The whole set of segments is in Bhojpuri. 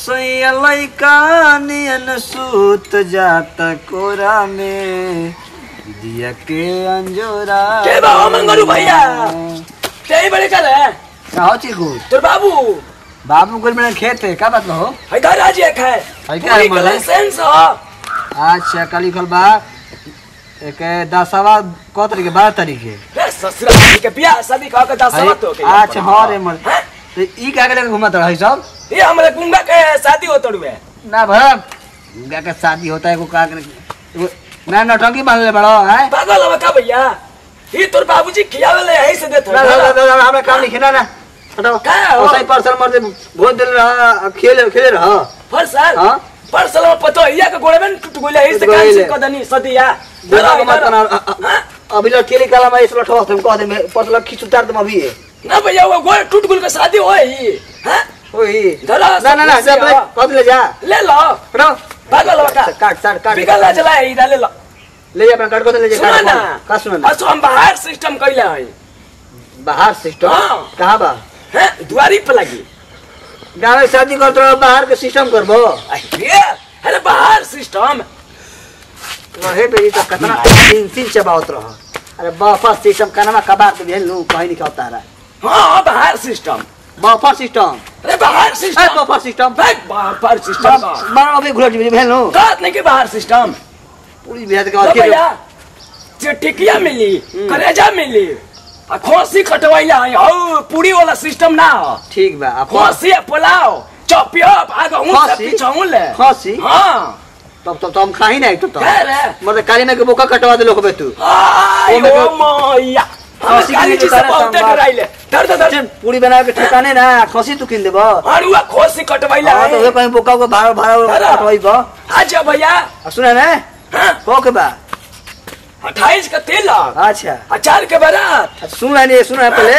सैया लैका नियन सूत जात कोरा में दिया के अंजोरा के बा हो मंगरू भैया ते बड़े कर है का हो चिकू तोर बाबू बाबू कुल मेरा खेत है का बात हो इधर आज एक है है क्या है पूरी बोले? लाइसेंस हो अच्छा कल लिखल बा एक दसवा क तारीख बारह तारीख है रे ससुरा के बियाह शादी का के दस साल तो के अच्छा हाँ रे मर तो ई का के लेके घुमत रही सब ये हमरे गुंगा के शादी हो तोड़वे ना भरत उनका का शादी होता है को का के एगो ना नौटंकी बांध ले बड़ो हैं पागल हो का भैया ये तोर बाबूजी खियावे ले यही से देत ना ना ना, ना हमरा काम नहीं खेना ना हटाओ का हो? ओसाई परसल मर दे बहुत दिन रहा खेले खेले रहा पर सर हाँ? पर साल में पतो हिया के गोड़े में टूट गइले यही से टूट कान से गइले। कदनी सदिया बोला को मत इधर- ना हाँ? अभी लड़ खेली काला मैं इस लठवा तुम कह दे मैं परसल खींच उतार तुम अभी है ना भैया वो गोड़ टूट गुल के शादी होई हैं ओही धरा ना ना ना सब जब ले कद ले जा ले लो हटाओ पागल हो का काट काट काट पिघल ना चला इधर ले लो ले जा अपना काट को ले जा सुना काट ना को। का सुना ना असो हम बाहर सिस्टम कइले हई बाहर सिस्टम हाँ। कहाँ बा हैं दुआरी पे लगी गाँव में शादी कर तो बाहर के सिस्टम करबो अरे अरे बाहर सिस्टम रहे पे तो कितना तीन तीन चबावत रह अरे बफा सिस्टम कनमा कबार के भेल लू कहीं नहीं कहता रहा हाँ बाहर सिस्टम बफा सिस्टम अरे बाहर अरे सिस्टम बफा सिस्टम भाई बाहर सिस्टम का मारो अभी घुलट जी भेल लू कहत नहीं कि बाहर सिस्टम पूरी भेद के तो बाद भैया चिटिकिया मिली करेजा मिली आ खोसी कटवाइला है हौ पूरी वाला सिस्टम ना हो ठीक बा आप खोसी पुलाव चपियप आगे हूं से खसी? पीछे हूं ले खसी? हाँ तब तब तो हम खाही नहीं तो कह रे मतलब काली में के बोका कटवा दे लोग बे तू आई ओमे ओ को- मैया हम खसी के काली लिए जी से तारा बहुत संभाल। डराइले धर धर धर चल, पूरी बना के ठिकाने ना खसी तू किन देबो अरुआ खोसी कटवाइला हाँ तो है वे कहीं बोका को भाड़ा भाड़ा दादा। कटवाई बा अच्छा भैया आ, सुना ना हाँ, को के बा अट्ठाईस का तिलक अच्छा अचार के बारात अच्छा, सुन लेनी सुना पहले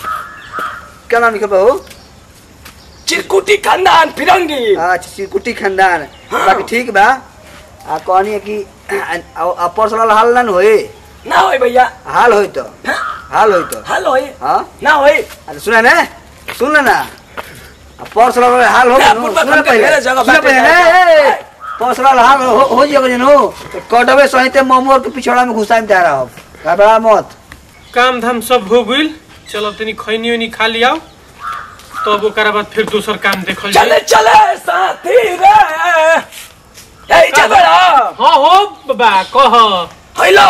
क्या नाम लिखा बहू चिरकुटी खानदान फिरंगी अच्छा सिरकुटी खानदान हाँ। बाकी ठीक बा आ कहनी है कि आ पर्सनल हाल ना न होई ना होई भैया हाल होई तो हाँ, हाल होई तो हाल होई हाँ ना होई अरे सुना ना सुन ना पर्सनल हाल हो ना, गयो पूर्वा सुना खंड के पहले ढेरे जगह सुना बाटे पहले जाए। पर्सनल हाल हो हो जियो जनो कटवे सहित मोमोर के पिछड़ा में घुसाई में तारा हो घबरा मत काम धाम सब हो गइल चलो तनी खैनी उनी खा लियाओ तब ओकरा बाद फिर दोसर काम देखल जाए चले चले साथी रे यही का चल हाँ हो बाबा कह हेलो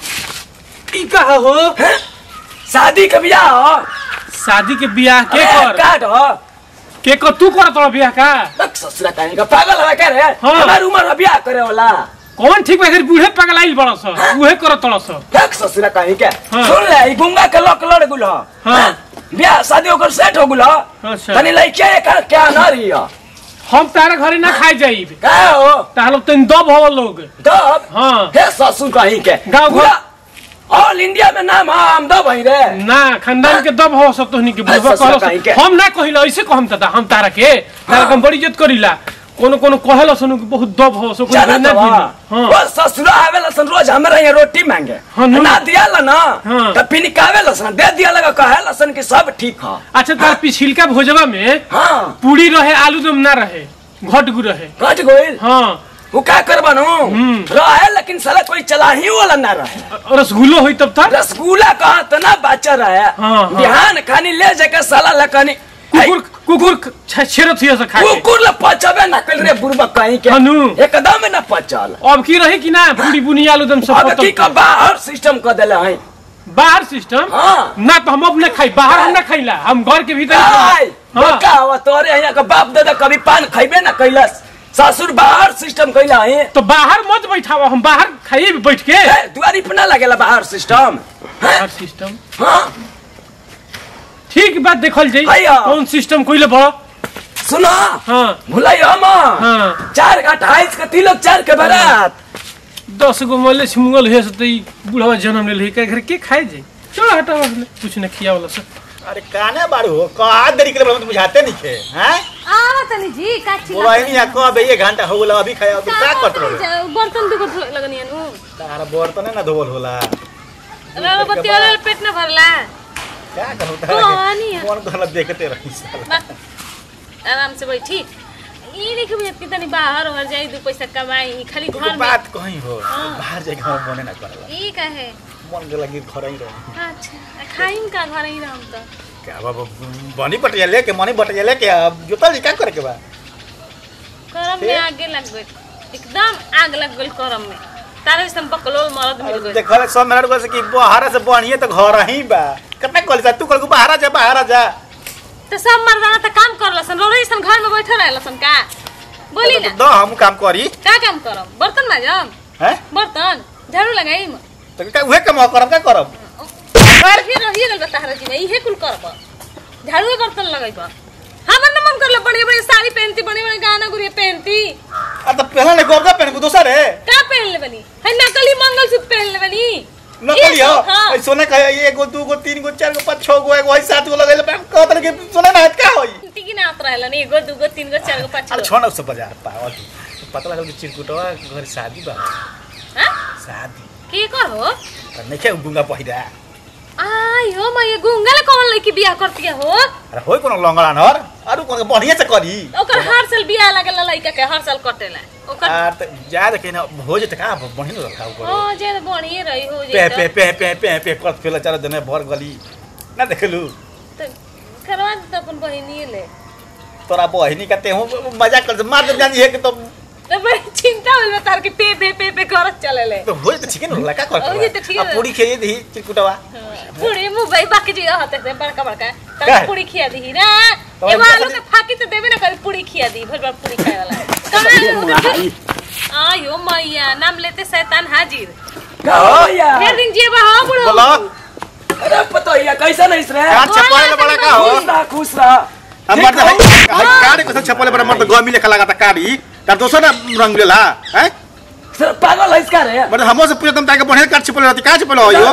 ई कहा हो हैं? शादी के बियाह हो शादी के बियाह के अरे, कर काट हो के कर तू कर तोरा बियाह का लक ससुरा कहीं का पागल है क्या रे हाँ। हमार उम्र में बियाह करे वाला कौन ठीक बा बूढ़े पगलाइल बड़स उहे कर तड़स लक ससुरा कहीं के हाँ। सुन ले ई गुंगा के लक लड़ गुल हो हाँ। हैं? बियाह शादी ओकर सेट हो गुल हो अच्छा। तनी लइके एक क्या ना रही हो हम तारा घरे ना खाए जाइब का हो तारा लोग तनी दब हो लोग दब हाँ हे ससुर कहीं के गाँव घर- पूरा ऑल इंडिया में नाम हम दब है रे ना खानदान के दब हो सब तोहनी के बुढ़वा ससुरा कहलस कहीं के। हम ना कहिला ऐसे कहम ता हम तारा के तारा के हम बड़ी इज्जत करिला कोनो कोनो कहला सनु के बहुत दब हो सो जाना ना तो दिला हां हां ससुरा आवेला सन रोज हमरा यहाँ रोटी मांगे हाँ, नु। ना दियाला ना हाँ। त पिनिकावेला सन दे दियाला का कहेला सन कि सब ठीक ह अच्छा तार पिछिलका भोजवा में हां पूरी रहे आलू दम ना रहे घट गु रहे घट गइल हाँ वो का करबनो हम्म। रहे लेकिन साला कोई चलाही वाला ना रहे और रसगुल्लो होई तब तक रसगुल्ला कहा तना बाचा रहे हाँ, हाँ। बिहान खानी ले जाके साला लकनी कुकुर कुकुर छ- छेरत हिया से खा के कुकुर ल पचबे ना कल रे बुरबा कहीं के हनु। एकदम ना पचल अब की रही कि ना पूरी बुनी आलू दम सब अब खत्म की का बाहर सिस्टम कर देले हैं बाहर सिस्टम हाँ। ना तो हम अब ना खाई बाहर हम ना खाइला हम घर के भीतर ही आय, खाई। हाँ बका हवा तोरे यहाँ का बाप दादा कभी पान खैबे ना कैलस ससुर बाहर सिस्टम कैला है तो बाहर मत बैठावा हम बाहर खाइए बैठ के ए, दुआरी पे ना लगेला बाहर सिस्टम बाहर सिस्टम हाँ ठीक बात देखल जाई हैया। कौन सिस्टम कोइले बड़ा सुनो हाँ भुलाई हम हाँ। चार का अट्ठाईस का तिलक चार के बारात दस गो मले सिमुगल है तो ई बुढ़वा जन्म ले के घर के खाए जाए चलो हटाओ अपने कुछ न खिया वाला सब अरे काने बाड़ू हो कहा देरी के लिए बुझाते नहीं थे हैं आवा तनी जी काची बोला ही नहीं कब एक घंटा हो गला अभी खाया अभी का करत रहे बर्तन दुगो धोए लगनी नु तारा बर्तन ना धोवल होला रवा बत्ती वाला पेट न भरला क्या करूं कहानी है। कौन कहला देखते रही साला बा, आराम से बैठी ई नहीं कि बुझत कि तनी बाहर और जाई दू पैसा कमाई खाली एगो घर में बात कहीं हो हाँ। बाहर जाके घर बने ना करला ई कहे मन के लगी घर ही रह अच्छा खाइम का घर ही रहम तो क्या बाबा बनी बटिया लेके मनी बटिया लेके अब जोतल का करे के बा करम में आगे लग गई एकदम आग लग गई करम में तारे से बकलोल मरद मिल गई देखल सब मिनट को से कि बाहर से बढ़िए तो घर ही बा कितना कॉल जा तू कल को बाहर जा बाहर जा तो सब मर्दाना तो काम कर लसन रोरी सन घर में बैठे रहे लसन का बोली ना दो हम काम करी का काम करम बर्तन माजम हैं बर्तन झाड़ू लगाई तो का उहे काम करब का करब रही रही गल बता जी में इहे कुल करब झाड़ू बर्तन लगाइब हमर न मन करल बढ़िया बढ़िया साड़ी पहनती बढ़िया बढ़िया गाना गुड़िया पहनती आ तो पहला ले गोबदा पहन को दोसर है का पहन ले बनी है नकली मंगलसूत्र पहन ले बनी नकली हो हाँ ऐ सोना का एगो दूगो तीन गो चार गो पाँच छह गो एगो ऐसे सात गो लगेले बैंक कहत के सोना ना का होई टिकी ना आत रहल नी एगो दूगो तीन गो चार गो पाँच अरे गो छोड़ ना उससे बाजार पावत पता लगल कि चिरकुटवा के घर शादी बा हाँ? शादी के कर हो त नइखे गुंगा पहिरा आई हो मैं ये गुंगल कौन लड़की बियाह करती है हो अरे होय कोनो लंगड़ा नर अरु कोनो बढ़िया से करी ओकर हर साल बियाह लागल लड़का के हर साल कटेला ओकर आ त जा देखे न हो जे त का बढ़िया न रखा ऊपर ओ जे तो बढ़िया रही हो पे जे पे पे पे पे पे कर फेला चार दिन भर गली ना देखलू तो करवा दे तो अपन बहिनी ले तोरा बहिनी का ते हो मजाक कर मार दे जानी है कि तो तो बड़ी चिंता होल बता के पे पे पे पे करत चलेले तो हो त ठीक है न लगा कर ओ, ये तो ठीक है। अब पूरी खेई दी चिरकुटवा पूरी मुंबई बाकी जगह होते थे बड़का बड़का का? तब पूरी खिया दी ना तो एगो हम आलू के फाकी तो देबे ना करी पूरी खिया दी भर भर पूरी खाए वाला कहाँ आयो मैया नाम लेते शैतान हाजिर का हो या फिर दिन जेबा हो बुढ़ो बोलो अरे पता या कैसा नहीं रे यार छपले बड़ा का हो खुश रहा खुश रहा हमर देखो, त काड़ी को छपले बड़ा मर त गमी लेखा लगा त काड़ी त दोसर रंग लेला हैं सर पागल है इसका रे मतलब हमो से पूछे तुम ताके बढ़िया काट छपले रहती का छपले हो यो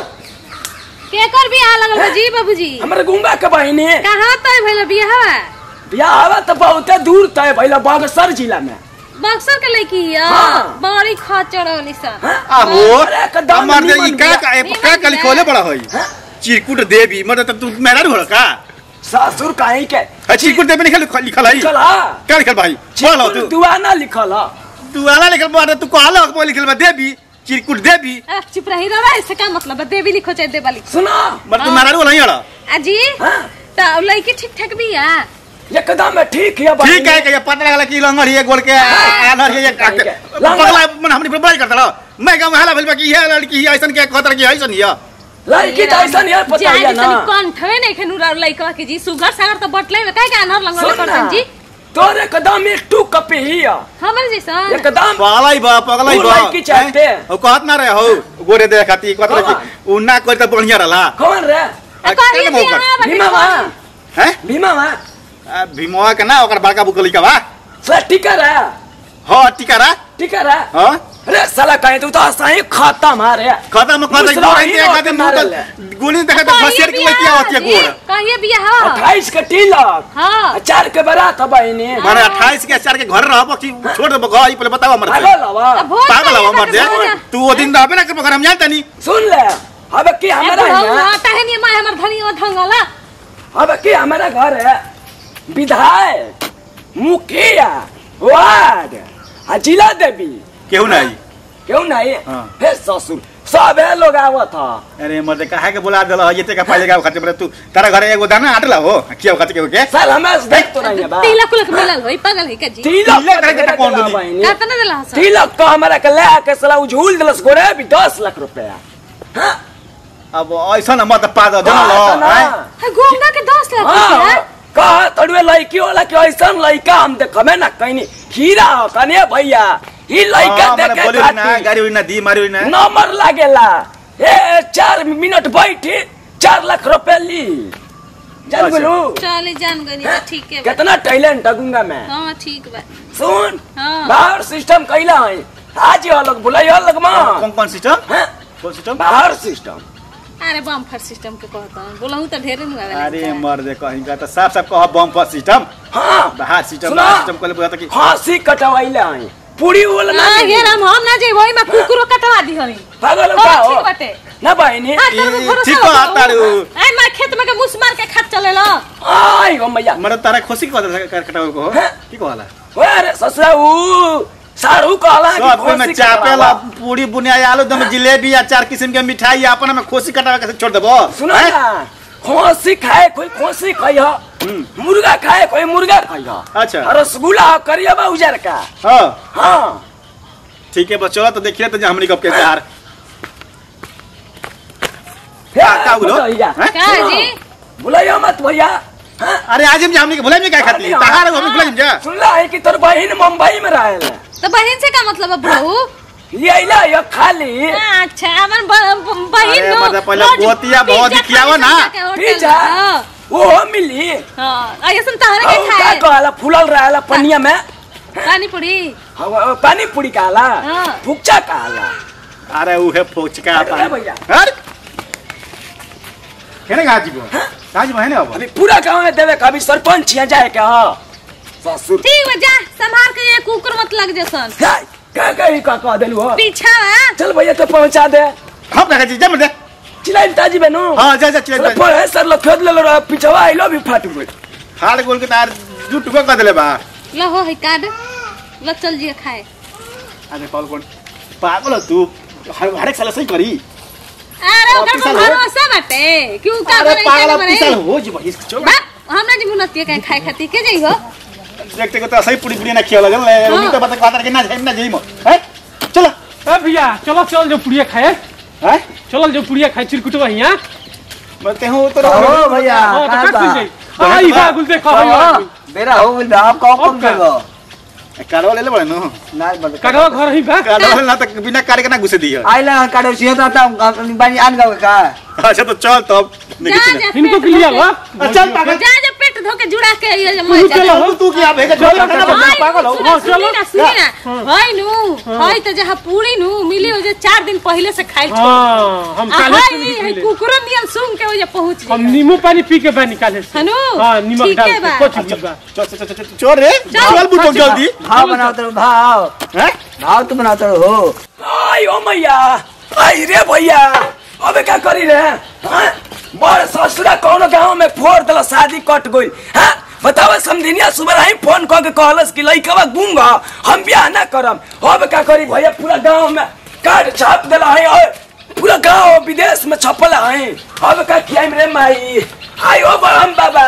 केकर बियाह लगल बा जी बाबूजी हमरे गुंगा के बहिनी कहाँ तय भइल बियाह बियाह आवा तो बहुत दूर तय भइला बागेश्वर जिला में बक्सर के लड़की हिया हाँ। बड़ी खचड़ होली सन आहो अरे एकदम हमर दे ई निमन का बिया। का ए- निमन का का बिया। लिखोले बड़ा होई हाँ? चिरकुट देवी मतलब तू मेरा हो का ससुर काहे के आ, चिरकुट देवी लिखल लिखल है लिखल हा का लिखल भाई बोलो चिरकुट तू दुआना लिखल हा तू आला लिखल बात तू कहला को लिखल बा देवी चिरकुट देवी आ, चुप रही रहा इससे का मतलब है देवी लिखो चाहे देवा लिखो सुना मतलब तू मेरा हो नहीं हड़ा अजी हाँ तो लड़की ठीक ठाक बिया एकदम ठीक है ठीक है कि पता लगला कि लंगर ये गोल के आनर ये ठीक है। पगला मन हमनी पर बड़ाई करता मैं गांव में हाला भइल बा कि ये लड़की ऐसन के खतर की ऐसन हिया लड़की तो ऐसा नहीं पता है ना कंठवे नहीं खेनु लड़का के जी सुगर सागर तो बटले में काहे के अनर लंगल सुन करतन ना जी तोर एकदम एक टू कपी हिया हमर जैसा एकदम पगलाई बा पगलाई तू बा लड़की चाहते। हैं? ओ कहत ना रहे हो गोरे दे खाती कहत रहे कि उ ना कर त बढ़िया रहला कौन रे आ, कहिए केना मौका? बियाह भीमा वा बटे हैं भीमा वा आ, भीमवा के ना ओकर बड़का बुकली का बा सर टिका रे हां टिकारा टिका रे हां अरे साला कहे तू तो सही खत्म हारे खत्म कर दे दूसरा गोरे ही दे लोग खाती के मुंह मारल त गोली देखा त फसियर के लइकी आवत है गोड़ कहिए बियाह अट्ठाईस के तिलक हां चार के बारात है बहिनी मारे 28 के चार के घर रहब कि छोड़ देब घर ई पहले बताओ हमर से। पागल हवा अब भोज पागल कहिए हवा मर बटे दे समझ तू वो दिन रहबे ना कर घर हम जानता नहीं सुन ले अब की हमारा है ना तहनी मैं हमर धनिया ढंगला अब की हमारा घर है विधायक मुखिया वार्ड आ जिला देवी केहू नहीं क्यों नहीं हाँ। हे ससुर सब है लोग आवत था अरे मर्दे काहे के बुला देला ये ते का पाले गाव खातिर बोले तू तारा घरे एगो दाना आटला हो किया खातिर के के साल हमें से देख तो नहीं है बा तिलक उलक मिलल होई पागल है का जी तिलक तिलक का रहे के ढेर कौन दिला दूनी? बहिनी। कातना देला हसन तिलक तो हमारा के ले के साला उझूल दिलस गोरे भी दस लाख रुपया हाँ अब ऐसा न मत पा दो जन लो हाँ, तो ना। हैं? है गोंगा के 10 लाख हाँ, रुपया कहा तड़ुए लड़की वाला के ऐसा लड़का हम देखबे ना कहीं हीरा हो कने भैया ही लड़का हाँ, मने देखे बोली हुई ना खातिर गाड़ी हुई ना दी मारी हुई ना नंबर लागेला ए चार मिनट बैठी चार लाख रुपया ली जान अच्छा। बोलू चले जान गनी तो ठीक है बा। कितना टैलेंट है गुंगा में हां ठीक बा सुन हाँ। बाहर सिस्टम कैला है आज ये अलग बुलाई अलग मां कौन कौन सिस्टम हैं? कौन सिस्टम बाहर सिस्टम अरे बम फर सिस्टम के कहता हूं बोलहु तो ढेरे नु आवेला अरे मर्दे कहीं का तो साफ साफ कह बम पर सिस्टम हाँ बाहर सिस्टम सुना। बाहर सिस्टम कहले बुझाता कि फांसी कटवाइले हैं पूरी वाला ना हां मिली। ये राम हम ना जे वही में कुकुरो कटवा दी हनी पागल हाँ, का हो ठीक बाटे। ना बहनी हां तर ई, भरोसा ठीक रखो। बात तारू। आई मैं खेत में के मुस मार के खात चलेला आई हो मैया मर तारा खुशी कह दे कटावे को हैं? की कहला ओए अरे ससुरा ऊ सारू कहला कि सब में खोसी चापेला कटवावा। पूरी बुनिया आलू दम जिलेबी अचार किस्म के मिठाई अपन में खोसी कटा के छोड़ देबो सुनो हैं? ना खोसी खाए कोई खोसी खाई हो मुर्गा खाए कोई मुर्गा खाई हो अच्छा और रसगुल्ला हो करिया बा उजर का हाँ हाँ ठीक है बस चलो तो देखिए तो हमनी कब के हार हे, का- का बोलो? भैया हैं? का जी बुलाइयो मत भैया हाँ? अरे आज हम हमनी के भुलाई में क्या खाती है तहार हम भुलाई में जा सुनला है कि तोर बहिन मुंबई में रहेला तो बहन से का मतलब है बहू ये आइला यो खाली अच्छा हमर ब- ब- बहिन अरे नु मतलब पहले रोज गोतिया बहुत पिज्जा दिखियावा ना। खाने के होटल पिज्जा? में, हाँ। वो मिली हाँ ऐसन तहरे और के का खाए कहला फूलल रहेला पनिया में पानी पूरी हाँ, वो पानी पूरी कहला हाँ। फुकचा कहला अरे उहे फोचका अरे भैया। अरे केने गाजी को गाजी है ना अब अभी पूरा गांव में देवे कभी सरपंच यहाँ जाए क्या हाँ ससुर ठीक बा जा संभाल के ये कुकर मत लग जसन काय का कही का कह देलू हो पीछा है चल भैया तो पहुंचा दे हम का गाजी जम दे चिल्लाई ताजी बनो हां जा जा चले अरे पर है सर लखेद ले लो पिछवा आइलो भी फाट गई हाड़ गोल के तार जुट को कर देले बा लो हो है कार्ड लो चल जिए खाए अरे पागल कौन पागल हो तू हर हर एक साल सही करी अरे और ओकर पिसल पर हो? भरोसा बाटे क्यों का अरे करे पागल क्या अब करे पिसल हो जी भाई इसको छोड़ बाप हमरा जी मुनतिया के खाए खाती के जई हो देखते को तो सही पूरी पूरी ना खिया लगल ले उन्हीं तो बता क्वार्टर के ना जाई ना जाई मो हैं चलो ए भैया चलो चल जो पुड़िया खाए हैं चलो जो पुड़िया खाए चिरकुटवा यहाँ बोलते हूं तो ओ भैया हाँ, का तो कट बा? जाई आई बा गुल देखो आई बा। बेरा हो गइल बा आप कौन कौन अब का? देबो कारवा ले ले बड़े नो ना बंद कटवा घर ही बा कारवा ना तक बिना कार के ना घुसे दिया आइला काडे सियो ता ता बानी आन गाव का अच्छा तो चल तब जा निकल जा इनको पेट के लिए धो वा के- चल पागल जा जा पेट धो के जुड़ा के आइए तू मैं चलो जा हो। तू क्या भेगा चल चल, चल, हाय, पागल हो। सुनी हाँ, सुनी चलो। ना सुनी ना हाय नु हाय तो जहाँ पूरी नु मिली हो जे चार दिन पहले से खाइल छोड़ हाँ हम आ काले हाय से है निकले कुकुरो नियन सुन के वजह पहुंच हम गई नींबू पानी पी के बा निकाले से हनु हाँ नीमक ठीक डाल है के बा। कुछ भी बा चल चल चल चल चल रे चल बुटो जल्दी भाव बनाओ तो भाव हैं भाव तुम बनाओ तो हो आई ओ मैया आई रे भैया अबे क्या करी रे हाँ? बड़ ससुरा कौन गांव में फोड़ दल शादी कट गई हाँ बतावा समझिनिया सुबह ही फोन कह के कहलस कि लइकवा गूंगा हम ब्याह ना करम अब क्या करी भैया पूरा गांव में कार्ड छाप दिला है और पूरा गांव विदेश में छपल है अब क्या किया रे माई आई ओ बड़म बाबा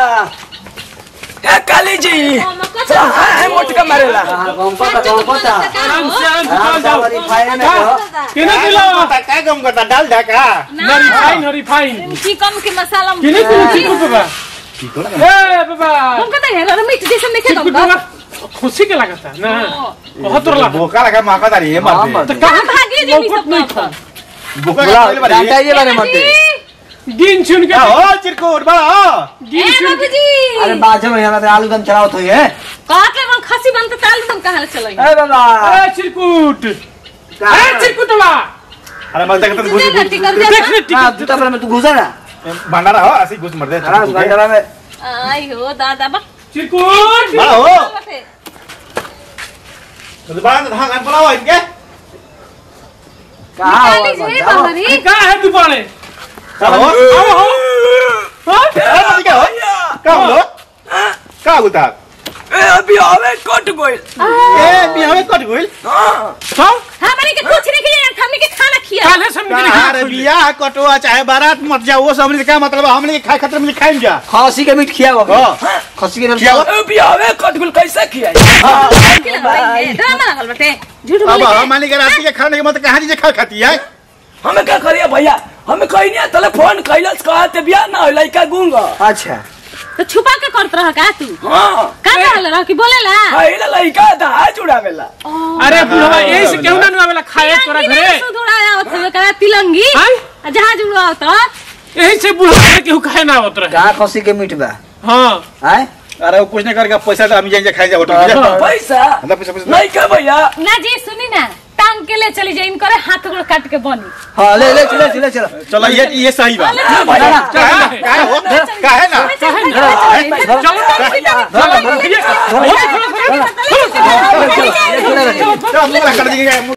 ए काली जी हाँ है मोटका मारेला कौन पता कौन पता आराम से आराम से हाँ, चल जाओ सावरी फाइन में हाँ, कहो। केने दिलावा क्या काम करता डाल दे का ना रिफाइन हो रिफाइन चिकन के मसाला में केने तू चिरकुट बा ए बाबा हम कहते हैं ना मीठ जैसे नहीं चिरकुट खेता बा खुशी के लागता ना बहुत ला बोका लगा माका तारी ये हाँ, मार तो दे कहां भागिए जी भी मौकुट सब नहीं तो था बोका बुलाओ, लगा जानता बारे है ये बारे मत गिन चुन के क्या हो चिरकुट बड़ा गिन ए चुन बाबू के जी अरे बाजू में यहाँ पे आलू दम चलाओ तो ये कहत ले हम खसी बनते ताल तुम कहां ले चलेंगे ए बाबा ए चिरकुट ए चिरकुटवा अरे मत तक तुझे गलती कर देख दे रे हाँ टिकट जूता पर में तू घुसा ना भंडारा हो ऐसे ही घुस मर दे हाँ गंडरा में आई हो दादा बा चिरकुट बड़ा हो बड़ा तो धान बुलाओ इनके कहाँ हो निकाली जे जाओ। बाबरी का है दुपारे चलो हो आओ हो हाँ? अरे क्या हो क्या हो क्या होता ए अभी हवे कट गई ए बिहावे कट गइल हाँ तो हमारे के कुछ नहीं किया हमने के खाना खिया काले सब निकल अरे बियाह कटवा चाहे बारात मत जा वो सब हमने क्या मतलब हमने के खाए खतरे में खाएं जा खसी के मीट खिया बाबू हां खसी के खियाओ। ए अभी हवे कट गई कैसे किया ड्रामा लगल बटे झूठ अब बोले हम मानी के रात के खाने के मतलब कहां जी खा खाती है हमें क्या करिए भैया हमें कहीं नहीं तले फोन कैलस कहते बियाह ना हो लइका गूंगा अच्छा तो छुपा के करत रह का तू हाँ का कहल रह कि बोलेला खाइला लइका दहाज उड़ावेला अरे बुढ़वा यही से केहू ना नुआवेला खाए तोरा घरे सुधुड़ा आवत हवे का तिलंगी हैं? आ जहाज उड़ावत यही से बुढ़वा घरे केहू खाए ना होत रहे कहाँ खसी के मीट बा हाँ आय अरे वो कुछ नहीं करके पैसा तो हम जाएंगे खाए जा होटल में जा। हाँ। पैसा अंदर पैसा पैसा नहीं का भैया ना जी सुनी ना टांग के ले चली जाइन करे हाथ गोड़ काट के बनी हाँ ले ले चले चले चलो चलो ये ये सही बात चलो, भैया का है का है हो का है ना चलो, चलो चलो, चलो, ये- चलो, चलो, चलो, चलो, चलो, चलो, चलो, चलो, चलो, चलो, चलो, चलो मुंह कर देंगे